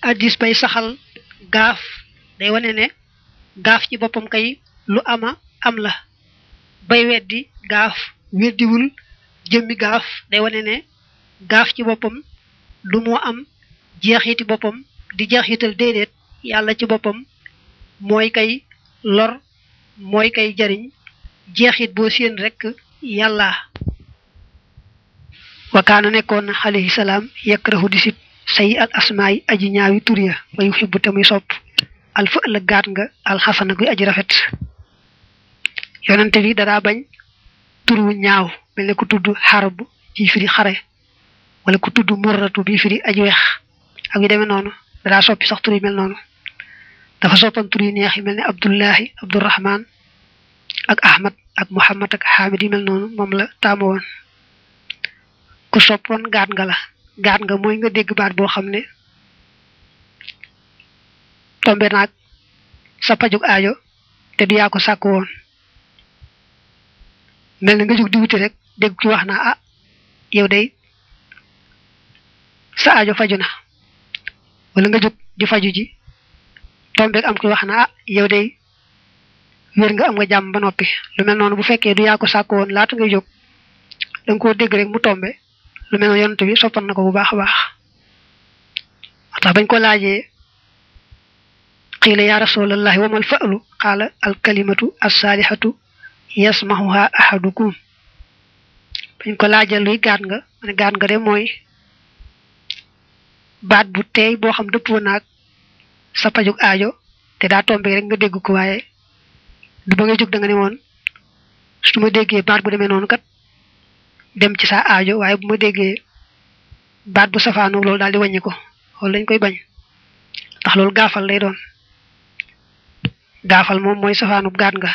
addis bay saxal gaaf day wane ne gaaf ci boppam kay lu ama am la bay weddi gaaf weddiwul jëmmi gaaf day wane ne gaaf ci boppam du moo am jeexiti boppam di jeexital déedéet yàlla ci boppam mooy kay lor mooy kay jariñ jeexit boo séen rek yàlla wakaana nekkoon alayhi salaam yakrahu di sib say al asmaay aji ñaawi tur ya wa yuhibbu te muy sopp al fa ëllëg gaat nga alxasana guy aji rafet yonente bi dadaa bañ tur wu ñaaw mel ne ku tudd xarab ci firi xare wala ku tudd murratu bi firi aji weex ak yu demee noonu dadaa soppi sax tur yi mel noonu dafa soppan tur yi neex yi mel ne abdullahi abdurahman ak ahmad ak muhammad ak xaamid yi mel noonu moom la taamu woon ku soppoon gaat nga la gaat nga mooy nga dégg baat boo xam ne tombe naag sa pajug aajo te du yaa ko sàkk woon mel na nga jóg di wuti rek dégg ki wax naa ah yow day sa aajo faju na wala nga jóg di faju ji tombeeg am ki wax naa ah yow day wér nga am nga jàmm ba noppi lu mel noonu bu fekkee du yaa ko sàkk woon laata ngay jóg da nga koo dégg rek mu tombe lu mel noonu yonent bi soppan na ko bu baax a baax moo tax bañ ko laajee qiila ya rasulallahi wamal fa'lu qaala alkalimatu alsaalihatu yasmahuha ahadukum bañ ko laajee luy gaat nga ma ne gaat nga de mooy baat bu teey boo xam dëppoo naag sa pajug aajo te daa tombe rek nga dégg ko waaye du ba ngay jóg da nga ne woon su ma déggee baat bu demee noonu kat dem ci sa aajo waaye bu ma déggee baat bu safaanu loolu daal di wàññi ko loolu lañ koy bañ ndax loolu gaafal lay doon gaafal moom mooy safaanu gaat nga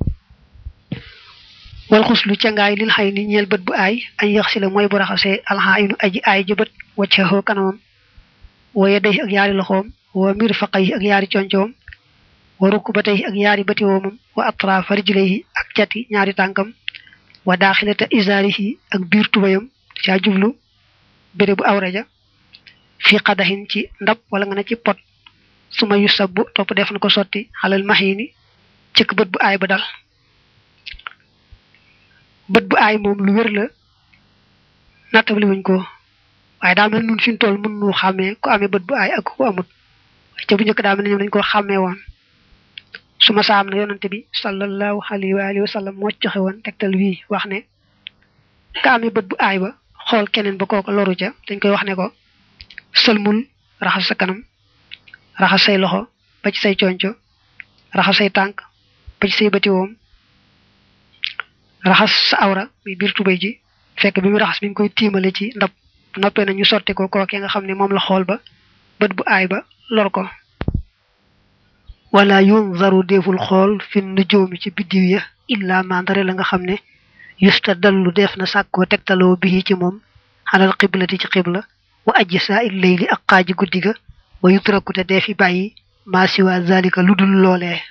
wal xuslu cangaay lil xay ni ñeel bët bu aay añ yax si la mooy bu raxasee alxaayinu aji aay ji bët waccaxoo kanamam wooye day ak yaari loxoom wa mir faqay ak yaari concoom wa rukk ba tey ak yaari bati woomam wa atrafa rijlayhi ak cati ñaari tànkam wa daaxilata isaarihi ak biir tubayam caa jublu béré bu awraja fi xadaxin ci ndab wala nga ne ci pot su ma yu sabbu topp def na ko sotti xalal maxini cëkk bët bu aay ba dal bët bu aay moom lu wér la nattabli wuñ ko waaye daa mel nun fi ñu toll mën nu xàmmee ku amee bët bu aay ak ku amut ca bu njëkk daa mel ne ñoom dañ ko xàmmee woon su ma saam na yonante bi sallallahu alayhi wa alihi wa sallam moo joxe woon tegtal wii wax ne ka amee bët bu aay ba xool keneen ba kooku loru ca dañ koy wax ne ko sëlmul raxas sa kanam raxas say loxo ba ci say conco raxas say tànk ba ci say bëti woom raxas sa awra muy biir tubéy ji fekk bi mu raxas mi ngi koy tiimale ci ndab noppee na ñu sotti ko kookee nga xam ne moom la xool ba bët bu aay ba lor ko wala yunzaru deful xool fi nujoomi ci biddiw ya illa mandare la nga xam ne yusta dallu def na sàkkoo tegtaloo bii ci moom xalal xiblati ci xibla wa ajji saa il layli ak xaaji guddi ga wa yutraku te dee fi bàyyi maa siwa zalika lu dul loolee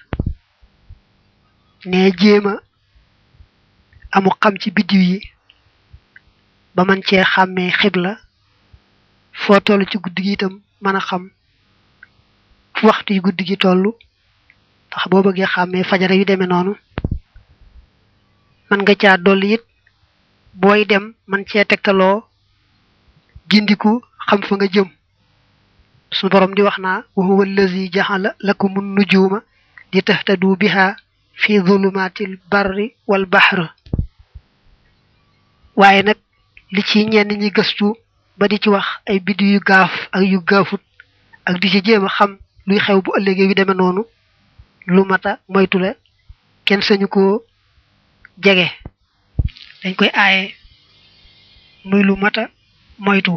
ne jéema amu xam ci biddiw yi ba man cee xàmmee xibla foo toll ci guddi gi itam mën a xam fu waxtu yi guddi gi toll ndax boo bëggee xàmmee fajara yu demee noonu man nga caa dolli it booy dem man cee tegtaloo gindiku xam fa nga jëm su borom di wax naa wa huwa allazi jaxala lakumun nujuma di tahtadu biha fi zulumatil barri wal bahr waaye nag li ci ñenn ñi gëstu ba di ci wax ay biddu yu gaaf ak yu gaafut ak di ci jéem a xam luy xew bu ëllëgee yu demee noonu lu mata moytu la kenn sañu koo jege dañ koy aaye muy lu mata moytu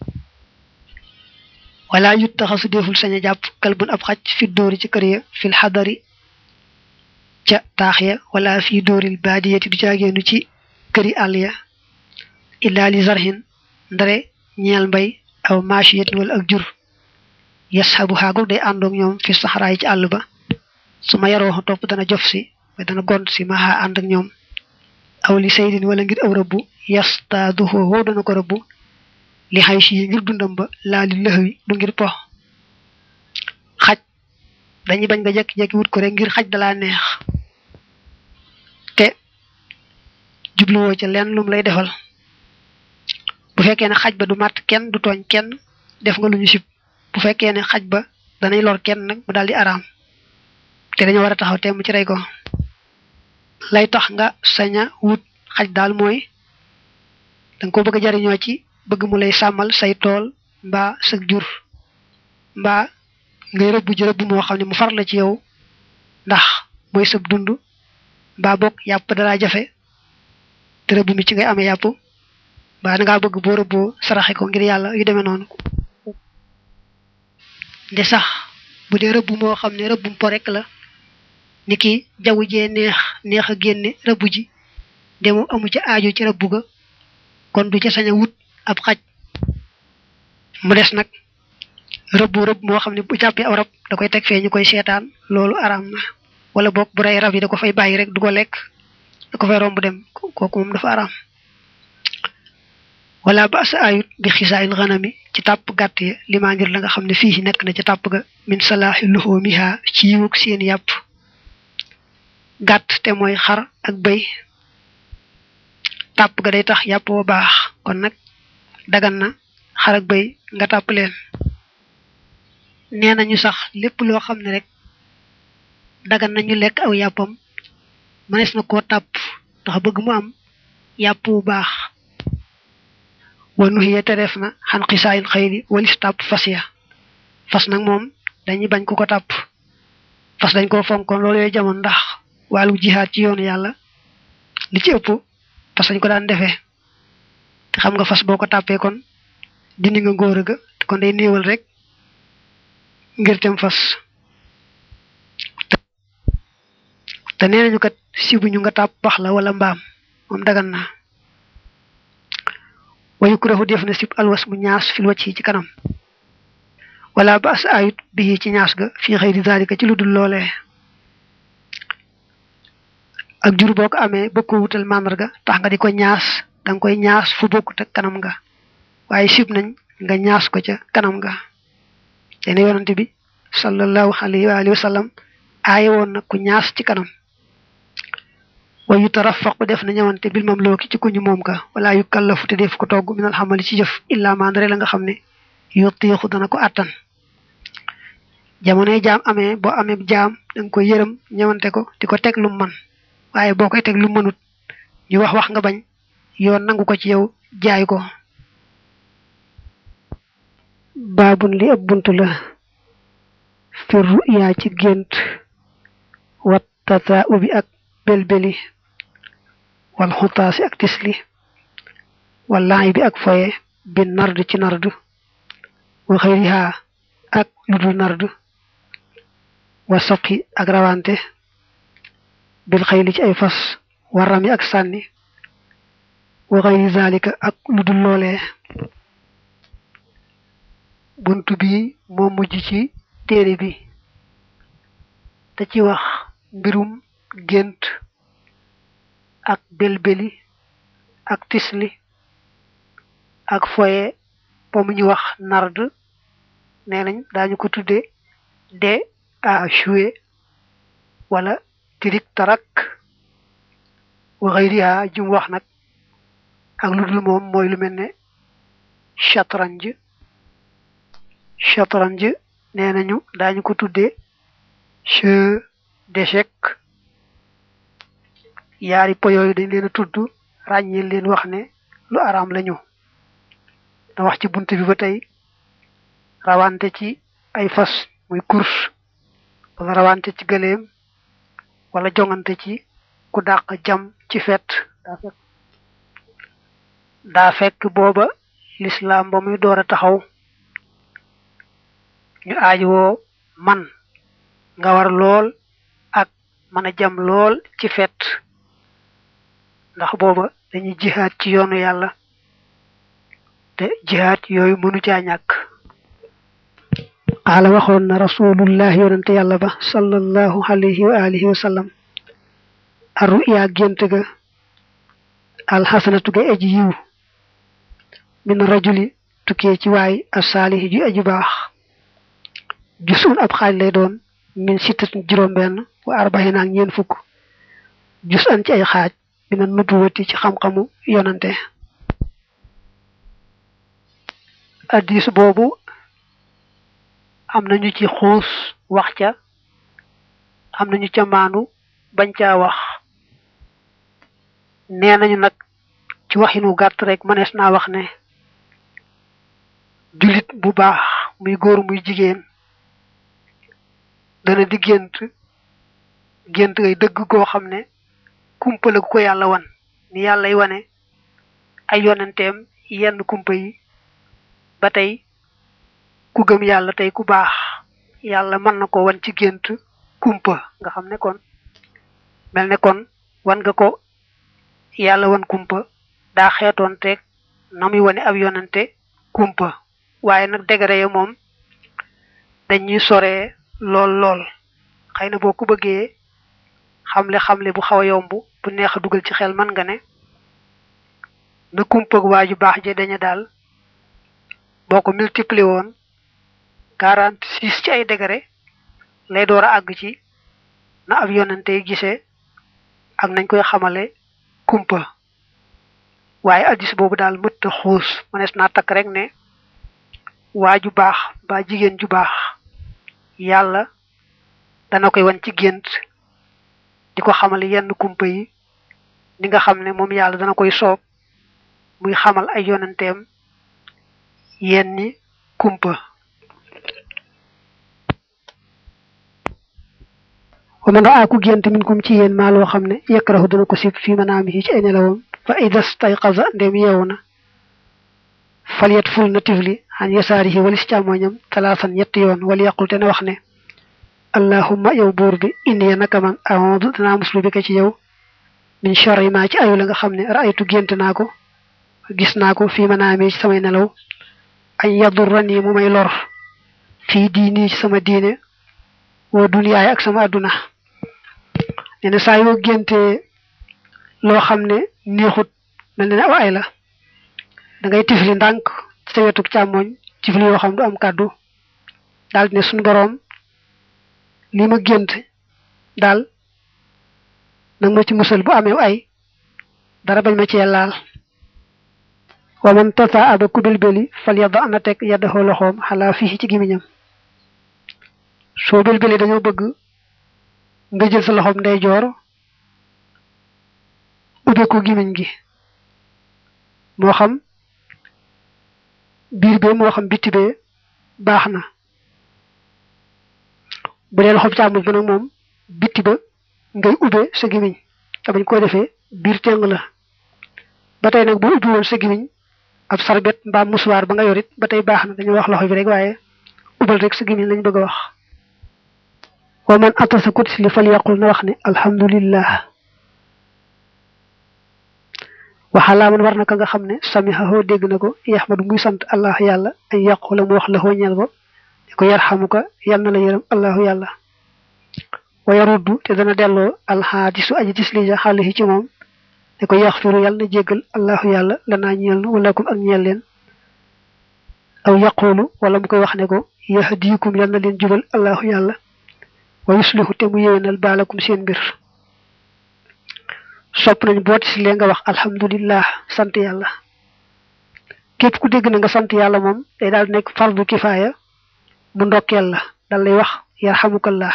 wala yut taxasu deful sañ a jàpp kalbun ab xaj fi dóori ci kër ya fil xadari ca taax ya wala fi dóoril baadiyati du caageenu ci këri àll ya illa li zarhin ndare ñeel mbay aw machiyatin wala ak jur yashabu xaagul day àndoog ñoom fi saxaraay ci àll ba su ma yaroo topp dana jof si way dana gont si maxa ànd ak ñoom aw li saydin wala ngir aw rëbbu yastaaduhu wow dana ko rëbbu li xay si ngir dundam ba laa li lëxwi du ngir pox dañuy bañ nga jekki-jekki wut ko rek ngir xaj dalaa neex te jubluwoo ca lenn lum lay defal bu fekkee ne xaj ba du màtt kenn du tooñ kenn def nga lu ñu sib bu fekkee ne xaj ba danay lor kenn nag mu daal di araam te dañoo war a taxaw temm ci rey ko lay tax nga saña wut xaj daal mooy danga ko bëgg a jariñoo ci bëgg mu lay sàmmal say tool mbaa sa jur mbaa ngay rëbb ji rëbb moo xam ne mu far la ci yow ndax mooy sab dund mbaa bokk yàpp dalaa jafe te rëbb mi ci ngay amee yàpp mbaa dangaa bëgg boo rëbboo saraxe ko ngir yàlla yu demee noonu nde sax bu dee rëbb moo xam ne rëbbum po rek la ni ki jaww jee neex neex a génne rëbb ji de moom amu ci aajo ci rëbb ga kon du ca sañ a wut ab xaj mu des nag rëbbu rëbb moo xam ne bu jàppee aw rab da koy teg fee ñu koy seetaan loolu araam na wala boog bu rey rab yi da ko fay bàyyi rek du ko lekk da ko fay romb dem kooku moom dafa araam wala ba sa ayut bi xisaayil xanami ci tàpp gàtt ya limaa ngir la nga xam ne fii nekk na ci tàpp ga min salaaxi luxoomiha ci yiwug seen yàpp gàtt te mooy xar ak bëy tàpp ga day tax yàpp wa baax kon nag dagan na xar ak bëy nga tàpp leen nee nañu sax lépp loo xam ne rek dagan nañu lekk aw yàppam mënees na koo tàpp ndax bëgg mu am yàpp wu baax wanu xiye te def na xan xisaayin xëyri walis tàpp fas ya fas nag moom dañuy bañ ku ko tàpp fas dañ koo fonkoon loolu yooyu jamono ndax wàllu jihaad ci yoonu yàlla li ci ëpp fas dañ ko daan defee te xam nga fas boo ko tàppee kon dindi nga ngóor ga kon day néewal rek ngir tem fas te nee nañu kat sibuñu nga tàpp bax la wala mbaam moom dagan na wayu kuréexu def na sib alwas mu ñaas fil wacc ci kanam wala ba as ayut bii ci ñaas ga fii xëy di zalika ci lu dul loolee ak jur boo ko amee bëgg ko wutal màndarga tax nga di ko ñaas danga koy ñaas fu bokkut ak kanam nga waaye sib nañ nga ñaas ko ca kanam nga te ne yonante bi sallallahu alayhi wa alihi wa sallam aaye woon na ku ñaas ci kanam wayu tarafaqu def na ñëwante bil mam looki ci kuñu moom ka wala yu kallafu te def ko togg minal xamali ci jëf illa mandare la nga xam ne yottiixu dana ko àttan jamonoy jaam amee boo amee jaam danga koy yërëm ñëwante ko di ko teg lu man waaye boo koy teg lu mënut ñu wax wax nga bañ yoon nangu ko ci yow jaay ko baabun li ab bunt la fi ruyaa ci gént wat tata ubi ak belbeli wal xutaasi ak tisli wal laay bi ak foye bi nard ci nard wa xëyriha ak ludul nard wa soqi ak rawante bil xëyli ci ay fas warami ak sànni wa xëyri zalika ak ludul loolee buntu bi moo mujj ci téere bi te ci wax mbirum gént ak belbeli ak tisli ak foye po mu ñu wax nard nee nañ daañu ko tudde de a jouer wala tirik tarak wa xëyriha jum wax nag ak lu dul moom mooy lu mel ne chatranj chatranj nee nañu daañu ko tudde jeu d'échecs yaari po yooyu dañ leen a tudd ràññeel leen wax ne lu araam lañu da wax ci bunt bi ba tey rawante ci ay fas muy course wala rawante ci gëléem wala jongante ci ku dàq jam ci fet daa fekk booba lislaam ba muy door a taxaw ñu aajowoo man nga war lool ak mën a jam lool ci fet ndax booba dañuy jihaat ci yoonu yàlla te jihaat yooyu mënu caa ñàkk xaala waxoon na rasulullah yonante yàlla ba sallallahu alayhi wa alihi wa sallam arru yaa gént ga alxasanatu ga aji yiw min rajuli tukkee ci waay asaalihi ju aji baax jusun ab xaaj lay doon min sittatin juróom benn wa arbaxina ak ñeen fukk jus an ci ay xaaj mina nubuwati ci xam-xamu yonante addis boobu am nañu ci xuus wax ca am nañu ca maanu bañ caa wax nee nañu nag ci waxinu gàtt rek mënees naa wax ne jullit bu baax muy góor muy jigéen dana di gént gént ngay dëgg goo xam ne kumpa la gu ko yàlla wan ni yàllay wane ay yonenteem yenn kumpa yi ba tey ku gëm yàlla tey ku baax yàlla mën na ko wan ci gént kumpa nga xam ne kon mel ne kon wan nga ko yàlla wan kumpa daa xeetoon teeg na muy wane ab yonente kumpa waaye nag degré ya moom dañuy soree lool lool xëy na boo ko bëggee xamle xamle bu xaw a yomb bu neex a dugal ci xel man nga ne na kumpa waa ju baax je dañu daal boo ko multiplier woon quarante six ci ay degré lay door a àgg ci na ab yonante yi gisee ak nañ koy xamale kumpa waaye addis boobu daal mët a xuus mënees naa takk rek ne waa ju baax ba jigéen ju baax yàlla dana koy wan ci gént di ko xamal yenn kumpa yi ni nga xam ne moom yàlla dana koy soob muy xamal ay yonanteem yenni kumpa wa man raa ku gént min kum ci yéen maa loo xam ne yakrahu dana ko sib fii manaamihi ci ay nelawam fa idas tayqaza ndem yeewu na falyat ful na tifli an yasaarihi walis càmmoñam talaasan ñetti yoon wala yaqul te ne wax ne allahumma yow buur bi inni naka man a'udhu danaa muslu bi ka ci yow min sharri ma ci ayu la nga xam ne ra'aytu gént naa ko gis naa ko fii manaami ci samay nelaw ay yadurrani mu may lor fii diini ci sama diine woo duniyaay ak sama adduna nee na saa yoo géntee loo xam ne neexut mel ne ne aw ay la da ngay tifli ndànk ci sa wetuk càmmoñ tifli yoo xam du am kàddu daal ne suñu boroom li ma gént daal nag ma ci musal bu amee ay dara bañ ma cee laal wa man tata aba ku belbeli fal yadda ana teg yaddaxoo loxoom xalaa fii ci gimiñam soo belbeli dañoo bëgg nga jël sa loxoom ndeyjoor ubbe ko gimiñ gi moo xam biir bee moo xam bitti bee baax na bu dee loxoom càmmoñ ba nag moom bitti ba ngay ubbe sa gimiñ te bañ ko defee biir teng la ba tey nag boo ubbi woon sa gimiñ ab sarbet mbaa musuwaar ba nga yorit ba tey baax na dañu wax loxo bi rek waaye ubal rek sa gimiñ lañ bëgg a wax wa man atasa kutis li fal yaqul na wax ne alhamdulillah waxalaa man war na ka nga xam ne samihahu dégg na ko yaxmadu muy sant allah yàlla ay yaqula mu wax la hoo ñeel ko di ko yarxamuka yal na la yërëm allahu yàlla wa yaruddu te dana delloo alxaadisu aji tislija xaalihi ci moom ne ko yaxfiru yàlla na jéggal allahu yàlla lanaa ñeel nu walakum ak ñeel leen aw yaqulu wala mu koy wax ne ko yahdiikum yal na leen jubal allahu yàlla wa yuslihu te mu yéwénal baalakum seen mbir sopp nañ boo tislee nga wax alhamdulillah sant yàlla képp ku dégg na nga sant yàlla moom day daal nekk fardu kifaaya mu ndokkeel la dal lay wax yarhamukallah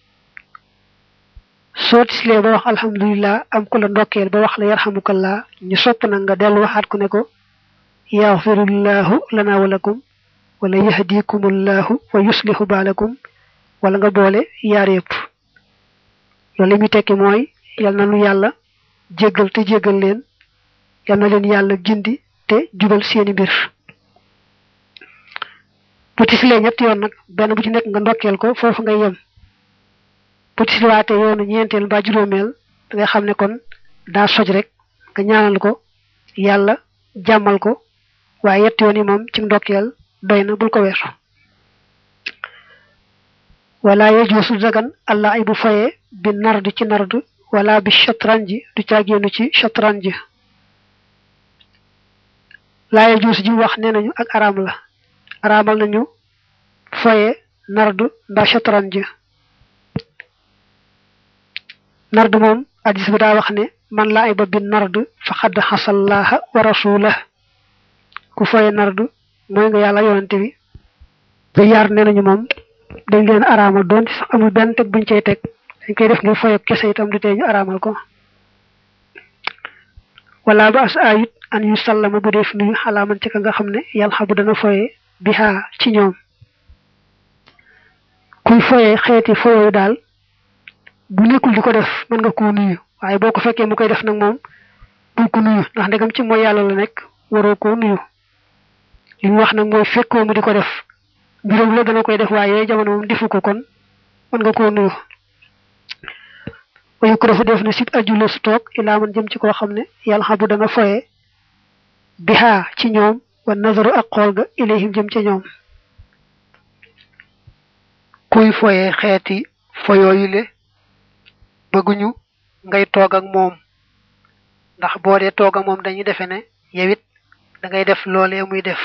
soo tislee ba wax alhamdulillah am ku la ndokkeel ba wax la yarhamukallah ñu sopp na nga dellu waxaat ku ne ko yaxfirullahu lana walakum wala yahdikumullahu wa yuslihu baalakum wala nga boole yaar yëpp loolu li muy tekki mooy yal na nu yàlla jéggal te jéggal leen yal na leen yàlla gindi te jubal seeni mbir bu tislee ñetti yoon nag benn bu ci nekk nga ndokkeel ko foofu ngay yem bu tisliwaate yoonu ñeenteel mbaa juróomeel da nga xam ne kon daa soj rek nga ñaanal ko yàlla jàmmal ko waaye yetti yoon yi moom ci ndokkeel doy na bul ko weesu wala yajuusu dagan allah ay bu foye bi nard ci nard wala bi shatranji du caagéenu ci shatranji laa yajuusu ji wax nee nañu ak araam la araamal nañu foye nard mbaa shatranji nard moom hadis bi daa wax ne man laa ay ba bi nard fa xadd xasallaha wa rasulah ku foye nard mooy nga yàlla yonante bi ba yaar nee nañu moom dañ leen araamal doon sax amul benn teg buñ cay teg dañ koy def ngir foye kese itam du tee ñu araamal ko wala ba as ayit an yu sallama bu def nuyu xalaaman ci ka nga xam ne yàlla xabu dana foye bihaa ci ñoom kuy foye xeeti foye daal bu nekkul di ko def mën nga koo nuyu waaye boo ko fekkee mu koy def nag moom bul ko nuyu ndax ndegam ci mooy yàlla la nekk waroo koo nuyu li mu wax nag mooy fekkoo mu di ko def mbiram la dana koy def waaye jamono moom defu ko kon mën nga koo nuyu wayu ko dafa def na sit ajula su toog ilaa man jëm ci koo xam ne yàlla xam bu dana foye bihaa ci ñoom wa nazaru ak xool ga ilayhim jëm ca ñoom kuy foye xeeti foyooyule bëgguñu ngay toog ak moom ndax boo dee toog ak moom dañuy defe ne yow it da ngay def loolee muy def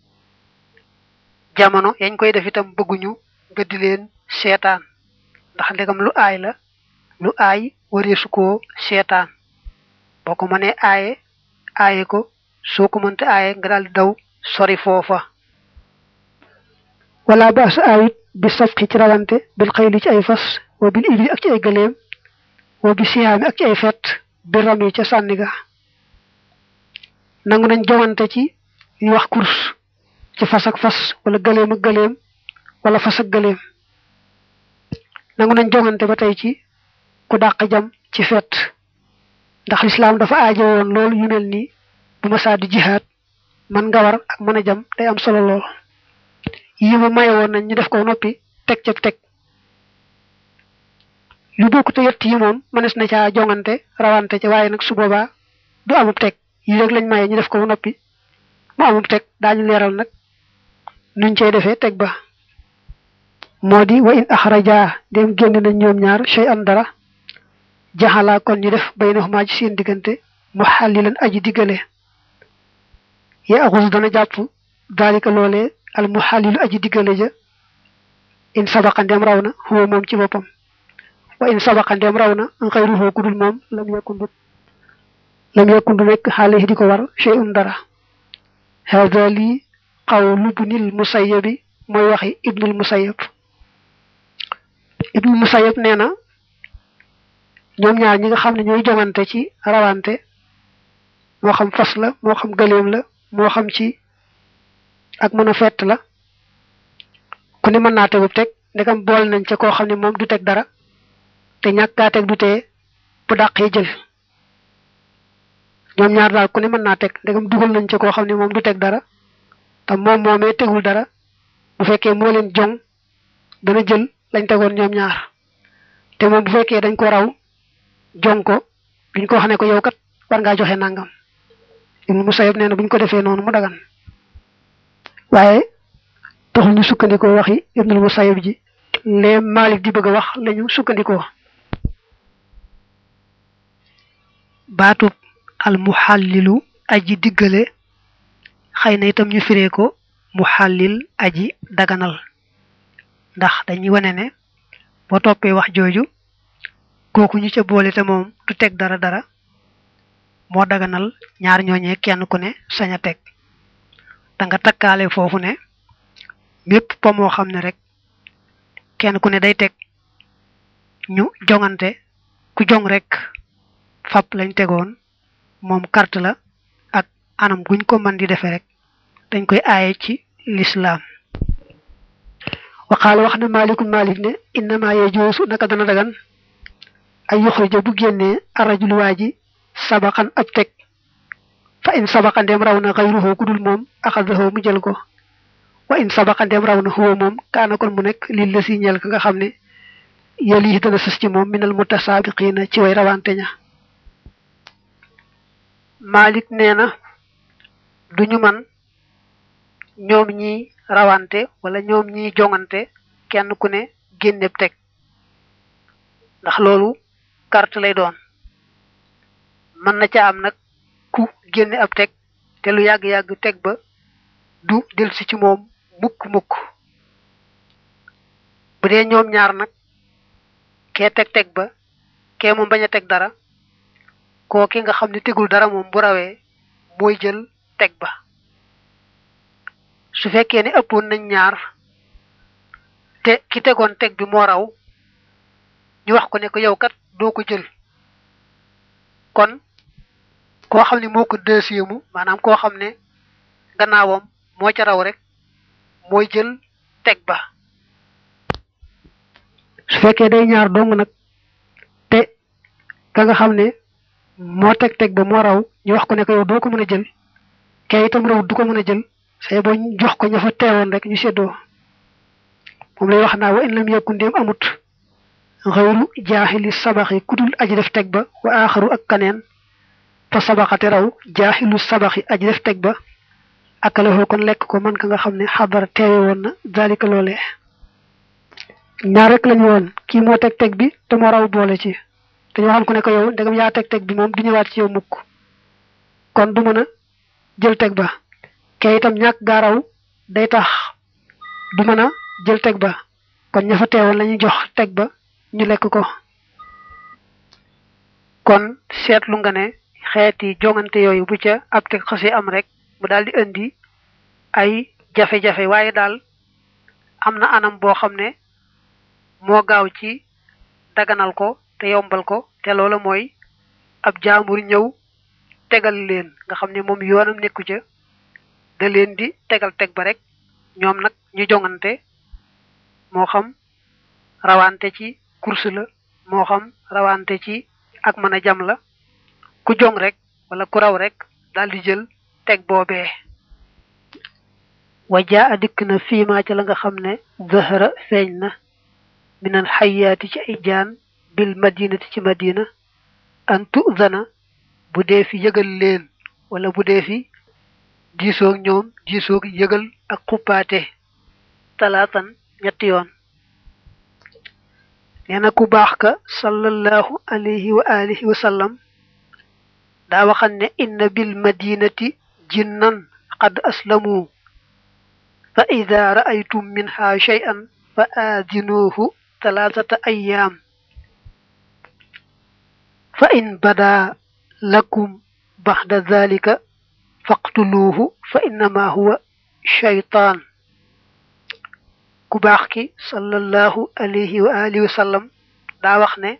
jamono yañ koy def itam bëgguñu nga di leen seetaan ndax ndegam lu aay la lu aay wareesu koo seetaan boo ko mënee aaye aaye ko soo ko mënte aaye nga daal di daw sori foofa wala baas aayit bi safqi ci rawante bil xayli ci ay fas wa bil ibli ak ci ay gëléem wa bi siyaami ak ci ay fet bi ram yi ca sànni ga nangu nañ jowante ci ñu wax course ci fas ak fas wala gëléem ak gëléem wala fas ak gëléem nangu nañ jongante ba tey ci ku dàq jam ci fet ndax lislaam dafa aajo woon loolu yu mel nii bu ma saa di jihaad man nga war ak mën a jam day am solo lool yi ma maye woon nañ ñu def ko noppi teg ca teg lu bokk te yett yi moom mënees na caa jongante rawante ca waaye nag su boobaa du amub teg yi rek lañ maye ñu def ko noppi mu amub teg daañu leeral nag nuñ cey defee teg ba moo di wa in axraja dem génn nañ ñoom ñaar shay an dara jaxalaa kon ñu def baynahuma ci seen diggante mu xàllilan aji diggale ya axus dana jàpp daalika loolee al mu xàllilu aji diggale ja in sabaqa ndem raw na huwa moom ci boppam wa in sabaqa ndem raw na xayruhu kudul moom lam yakun du lam yakun du nekk xaale di ko war shay un dara hada lii qawlu ibnil musayyabi mooy waxi ibnul musayyab ibnul musayyab nee na ñoom ñaar ñi nga xam ne ñooy jongante ci rawante moo xam fas la moo xam gëléem la moo xam ci ak mën a fett la ku ne mën naa tegu teg ndegam bool nañ ca koo xam ne moom du teg dara te ñàkkaa teg du tee bu dàqee jël ñoom ñaar daal ku ne mën naa teg ndegam dugal nañ ca koo xam ne moom du teg dara te moom moomee tegul dara bu fekkee moo leen jong dana jël lañ tegoon ñoom ñaar te moom bu fekkee dañ ko raw jong ko duñ ko wax ne ko yow kat war ngaa joxe nangam ibnu musayib nee na buñ ko defee noonu mu dagan waaye taxul ñu sukkandikoo waxi ibnul musayib ji lee malik di bëgg a wax lañu sukkandikoo baatub al muxallilu aji diggale xëy na itam ñu firee ko muxallil aji daganal ndax dañuy wane ne boo toppee wax jooju kooku ñu ca boole te moom du teg dara dara moo daganal ñaar ñooñee kenn ku ne sañ a teg da nga takkaale foofu ne mépp po moo xam ne rek kenn ku ne day teg ñu jongante ku jong rek fab lañ tegoon moom carte la ak anam guñ ko mën di defee rek dañ koy aaye ci lislaam waxaala wax na maalikum maalik ne innama yajuusu naka dana dagan ay yuxrija bu génnee arrajul waa ji sabaxan ab teg fa in sabaxa ndem raw na xayruhu ku dul moom axadahu mu jël ko wa in sabaxa ndem raw na huwa moom kaana kon mu nekk lii la si ñeel ka nga xam ne yel yi dana sës ci moom minal mutasaabiqiina ci way rawante ña Malik nee na duñu man ñoom ñi rawante wala ñoom ñi jongante kenn ku ne génneb teg ndax loolu carte lay doon mën na ca am nag ku génne ab teg te lu yàgg-yàgg teg ba du delsi ci moom mukk-mukk bu dee ñoom ñaar nag kee teg teg ba kee moom bañ a teg dara koo ki nga xam ne tegul dara moom bu rawee mooy jël teg ba su fekkee ne ëppoon nañ ñaar te ki tegoon teg bi moo raw ñu wax ko ne ko yow kat doo ko jël kon koo xam ne moo ko deuxième maanaam koo xam ne gannaawam moo ca raw rek mooy jël teg ba su fekkee day ñaar dong nag te ka nga xam ne moo teg teg ba moo raw ñu wax ko ne ko yow doo ko mën a jël kay itam raw du ko mën a jël say boo jox ko ña fa teewoon rek ñu séddoo moom lay wax naa wa in lam yakun ndéem amut xëyru jaaxili sabaxi kudul aji def teg ba wa aaxaru ak kaneen fa sabaxate raw jaaxilu sabaxi aji def teg ba akalafoo kon lekk ko man ka nga xam ne xadara teewe woon na dalika loolee ñaar rek lañu woon kii moo teg teg bi te moo raw boole ci te ñu waxoon ko ne ko yow ndegam yaa teg teg bi moom du ñëwaat ci yow mukk kon du mën a jël teg ba kay itam ñàkk gaa raw day tax du mën a jël teg ba kon ña fa teewoon lañuy jox teg ba ñu lekk ko kon seetlu nga ne xeeti jongante yooyu bu ca ab teg xasi am rek mu daal di indi ay jafe-jafe waaye daal am na anam boo xam ne moo gaaw ci daganal ko te yombal ko te loola mooy ab jaambur ñëw tegal leen nga xam ne moom yoonam nekku ca da leen di tegal teg ba rek ñoom nag ñu jongante moo xam rawante ci course la moo xam rawante ci ak mën a jam la ku jong rek wala ku raw rek daal di jël teg boobee wajaa a dikk na fiimaa ca la nga xam ne zahara feeñ na minal xayaati ci ay jaan bil madinati ci madina an tuzana bu dee fi yëgal leen wala bu dee fi diisoog ñoom diisoog yëgal ak xuppaate talaatan ñetti yoon nee na ku baax ka sallallahu alayhi wa alihi wa sallam daa waxan ne inna bil madinati jinnan qad aslamu fa ida ra'aytum minha shay'an fa aadinuuhu talaatata ayyaam fa in bada lakum baxda dalika faqtuluuhu fa innama huwa shaytaan ku baax ki sallallahu alayhi wa alihi wa sallam daa wax ne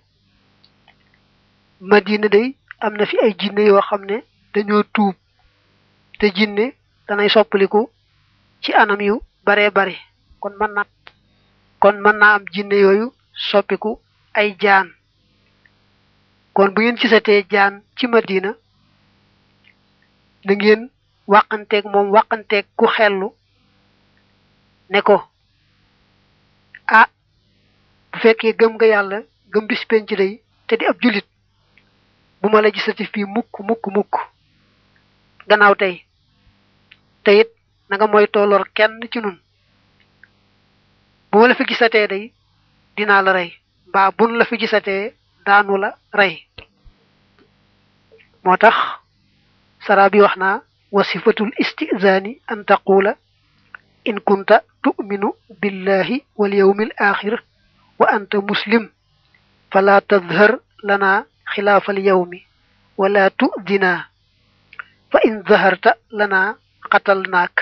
madina day am na fi ay jinne yoo xam ne dañoo tuub te jinne danay soppaliku ci anam yu baree bari kon mën na kon mën naa am jinne yooyu soppiku ay jaan kon bu ngeen gisatee jaan ci madina na ngeen wàqanteeg moom wàqanteeg ku xellu ne ko ah bu fekkee gëm nga yàlla gëm bis penc day te di ab julit bu ma la gisati fii mukk mukk mukk gannaaw tey te it na nga mooy tooloor kenn ci nun bu ma la fi gisatee day dinaa la rey mbaa bun la fi gisatee daanu la rey moo tax sara bi wax naa wasifatul istizaani an taqula in kunta tu'minu billahi wal yawmil axir wa anta muslim fala tadhar lana xilaafal yawmi wala tudina fa in zaharta lana xatal naak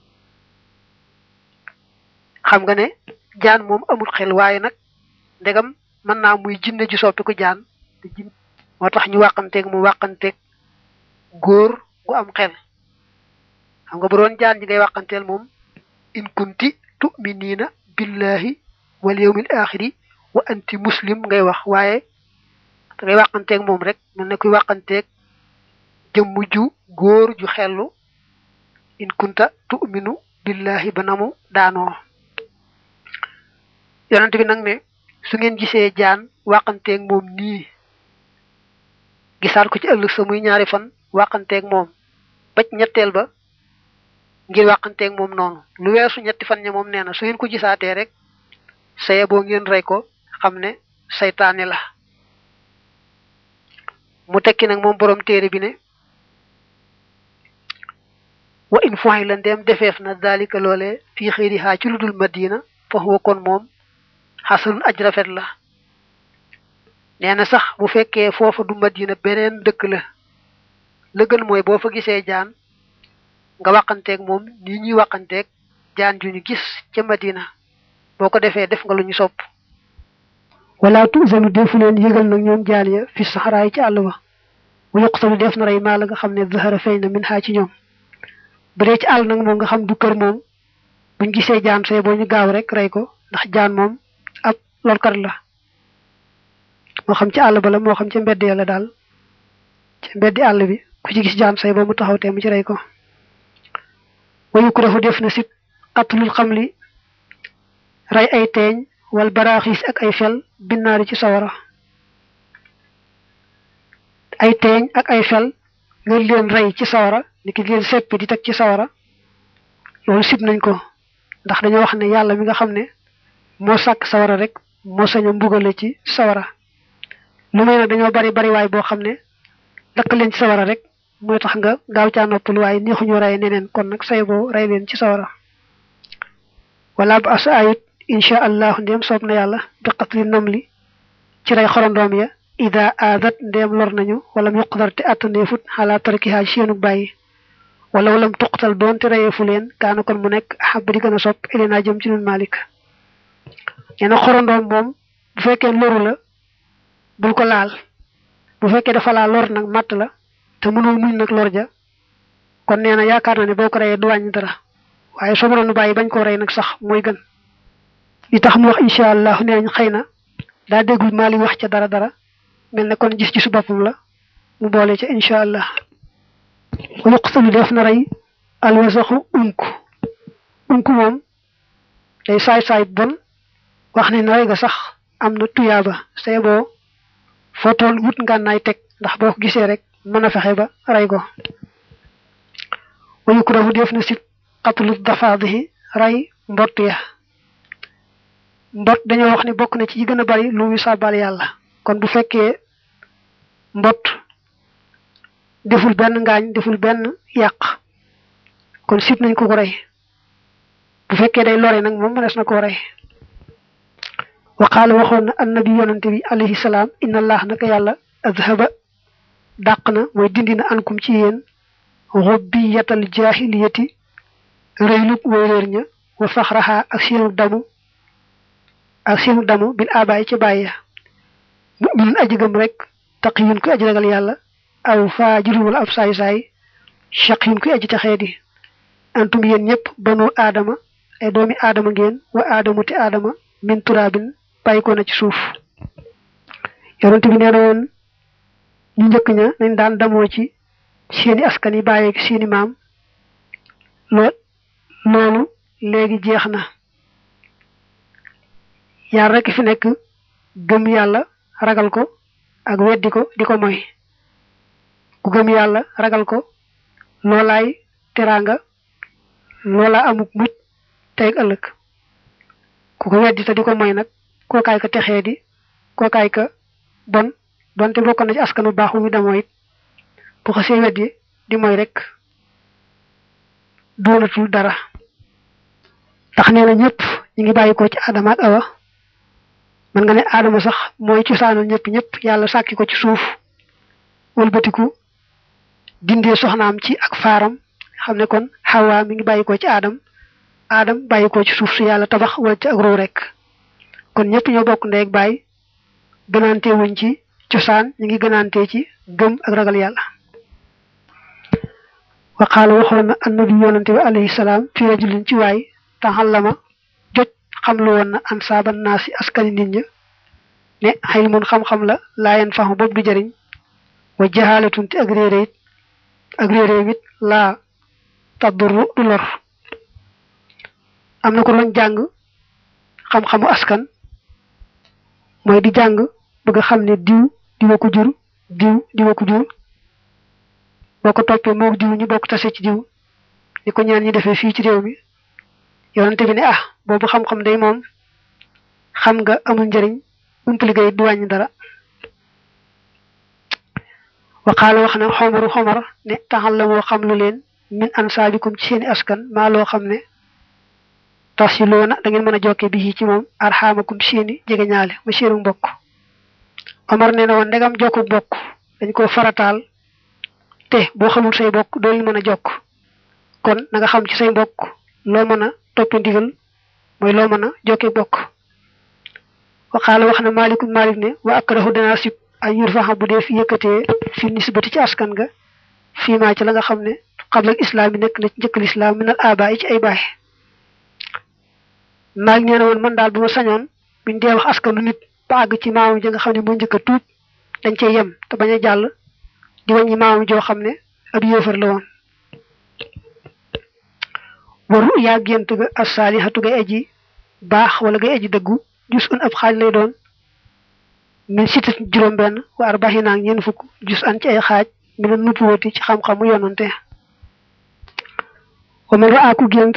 xam nga ne jaan moom amul xel waaye nag ndegam mën naa muy jinne ji soppi ko jaan te jin moo tax ñu wàqanteeg mu wàqanteeg góor gu am xel xam nga bu doon jaan ji ngay wàqanteel moom in kunti tu'minina billahi wal yawmil axiri wa anti muslim ngay wax waaye da ngay wàqanteeg moom rek mel ne kuy wàqanteeg jëmm ju góor ju xellu in kunta tu'minu billahi ba namu daanoo yonent bi nag ne su ngeen gisee jaan wàqanteeg moom nii gisaat ko ci ëllëg sa muy ñaari fan wàqanteeg moom baj ñetteel ba ngir wàqanteeg moom noonu lu weesu ñetti fan ña moom nee na su ngeen ko gisaatee rek saye boo ngeen rey ko xam ne saytaane la mu tekki nag moom borom téere bi ne wa in foy la ndeem defeef na daalika loole fii xëyri xaa ci lu dul madina fa huwa kon moom xasanun aj rafet la nee na sax bu fekkee foofa du madina beneen dëkk la la gën mooy boo fa gisee jaan nga waxanteeg moom nii ñuy waxanteeg jaan ju ñu gis ca madina boo ko defee def nga lu ñu sopp wala tuusanu defu leen yëgal nag ñoom jaan ya fi saxaraay ci àll ba bu yuqtalu def na rey maa la nga xam ne zahara feeñ na min xaa ci ñoom bu dee ci àll nag moom nga xam du kër moom buñ gisee jaan say boo ñu gaaw rek rey ko ndax jaan moom ab lorkat la moo xam ci àll ba la moo xam ci mbedd ya la daal ci mbeddi àll bi ku ci gis jaan say boo mu taxaw te mu ci rey ko wayu ko dafa def na sit qatlul xamli rey ay teeñ wal baraaxis ak ay fel binnaari ci sawara ay teeñ ak ay fel nga leen rey ci sawara ni ki leen seppi di teg ci sawara loolu sib nañ ko ndax dañoo wax ne yàlla mi nga xam ne moo sàkk sawara rek moo sañ a mbugale ci sawara lu may nag dañoo bari bari waay boo xam ne lakk leen ci sawara rek mooy tax nga gaaw caa noppal waaye neexuñu rey neneen kon nag say boo rey leen ci sawara wala ba asa ayit insha allahu ndéem soob na yàlla bi qatli namli ci rey xorondoom ya ida aadat ndéem lor nañu wala mu yuqdar te attandeefut xalaa tarkihaa ci seenu bàyyi wala walam tuqtal doonte reyeefu leen kaana kon mu nekk ahab di gën a sopp ilinaa jëm ci nun malik nee na xorondoom moom bu fekkee loru la bul ko laal bu fekkee dafa laa lor nag matt la te mënoo muñ nag lor ja kon nee na yaakaar na ne boo ko reyee du wàññi dara waaye soo mënoon bàyyi bañ koo rey nag sax mooy gën li tax mu wax incha allah nee nañ xëy na daa déggul maali wax ca dara dara mel ne kon gis-gisu boppam la mu boole ca incha allah wa yuqtalu def na rey alwasaxu unk unk moom day saay-saay bon wax ne na rey ga sax am na tuyaaba say boo foo tool wut ngànnaay teg ndax boo ko gisee rek mën a fexe ba rey ko wa yukrahu def na si qatlu dafaadihi rey mbott ya mbott dañoo wax ne bokk na ci yi gën a bari lu muy sàbbal yàlla kon bu fekkee mbott deful benn ngaañ deful benn yàq kon sib nañ ko ko rey bu fekkee day lore nag moom mënees na koo rey wa qaala waxoon na annabi yonante bi alayhi salaam inna allah naka yàlla adhaba dàq na mooy dindi na ankum ci yéen xubbiyatal jaahiliyati rëylub way réer ña wa faxraha ak seenu damu ak seenu damu bil abaay ci bàyyi mu'minun aji gëm rek taqiyun ku aji ragal yàlla aw faajirun wala ab saay-saay shaqiyun ku aji texee di antum yéen ñëpp banu aadama ay doomi aadama ngeen wa aadamu te aadama min turaabin bàyyi ko na ci suuf yonent bi nee na woon ñu njëkk ña nañ daan damoo ci seeni askan yi bàyyeeg seeni maam loo loolu léegi jeex na yaar rekk fi nekk gëm yàlla ragal ko ak weddi ko di ko moy ku gëm yàlla ragal ko loolaay teraanga loolaa amuk mucc tey ak ëllëg ku ko weddi te di ko moy nag kookaay ka texee di kookaay ka bon donte bokk na ci askanu baax mu demoo it bu xasee weddi di moy rek doonatul dara tax nee na ñëpp ñu ngi bàyyi ko ci Adama ak Awa man nga ne Adama sax mooy cosaanal ñëpp ñëpp yàlla sàkki ko ci suuf wëlbatiku dindee soxnaam ci ak faaram xam ne kon Hawa mi ngi bàyyi ko ci Adam Adam bàyyi ko ci suuf su yàlla tabax wala ci ak ruu rek kon ñëpp ñoo bokk ndey ak baay gënaante wuñ ci cosaan ñu ngi gënaante ci gëm ak ragal yàlla wa qaala waxoon na annabi yonante bi alayhi salaam fi rajulin ci waay taxallama joj xam lu woon na an saaban naa si askani nit ña ne xëy mun xam-xam la laayen faxu boobu du jëriñ wa jaxaalatun te ak réeré it ak réeré it laa tadduru du lor am na ko doon jàng xam-xamu askan mooy di jàng bëgg xam ne diw diwa ko jur diw diwa ko jur boo ko toppee moog diw ñu bokk tase ci diw ni ko ñaan ñi defee fii ci réew mi yonante bi ne ah boobu xam-xam day moom xam nga amul njëriñ umpali gay du wàññi dara waxaala wax na xomaru xomar ne taxal la moo xam lu leen min ansaabikum ci seeni askan maa loo xam ne tas yi loona da ngeen mën a jokke bi ci moom arxaamakum seeni jege ñaale ma seenu mbokk Omar nee na woon ndegam jokku bokk dañ ko farataal te boo xamul say bokk doo leen mën a jokk kon na nga xam ci say bokk loo mën a topp ndigal mooy loo mën a jokke bokk waxaala wax na maalikum maalik ne wa akrahu danaa sib ay yur faxa bu dee fi yëkkatee fi nisbati ci askan nga fii maa ci la nga xam ne xablal islaam yi nekk na ci njëkkal islaam minal aba yi ci ay baay maalik nee na woon man daal bu ma sañoon buñ dee wax askanu nit ba àgg ci maamam ji nga xam ne moo njëkk a tuub dañ cey yem te bañ a jàll di wàññi maamam joo xam ne ab yéefar la woon waru yaa gént ga asaalihatu gay aji baax wala gay aji dëggu jus un ab xaaj lay doon min sitat juróom benn wa arbaxina ak ñeent fukk jus an ci ay xaaj mi na nuppuwati ci xam-xamu yonante wa man raaku gént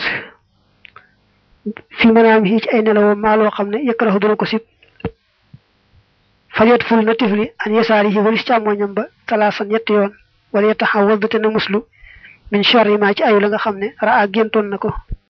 fi manaam yi ci ay nelawoo maa loo xam ne yëkkaraxu dana ko sib falyot ful na tifli an yasaari yi walis càmmoñam ba talaasan ñetti yoon wala yetaxa waldate na muslu min charri ma ci ayu la nga xam ne raa géntoon na ko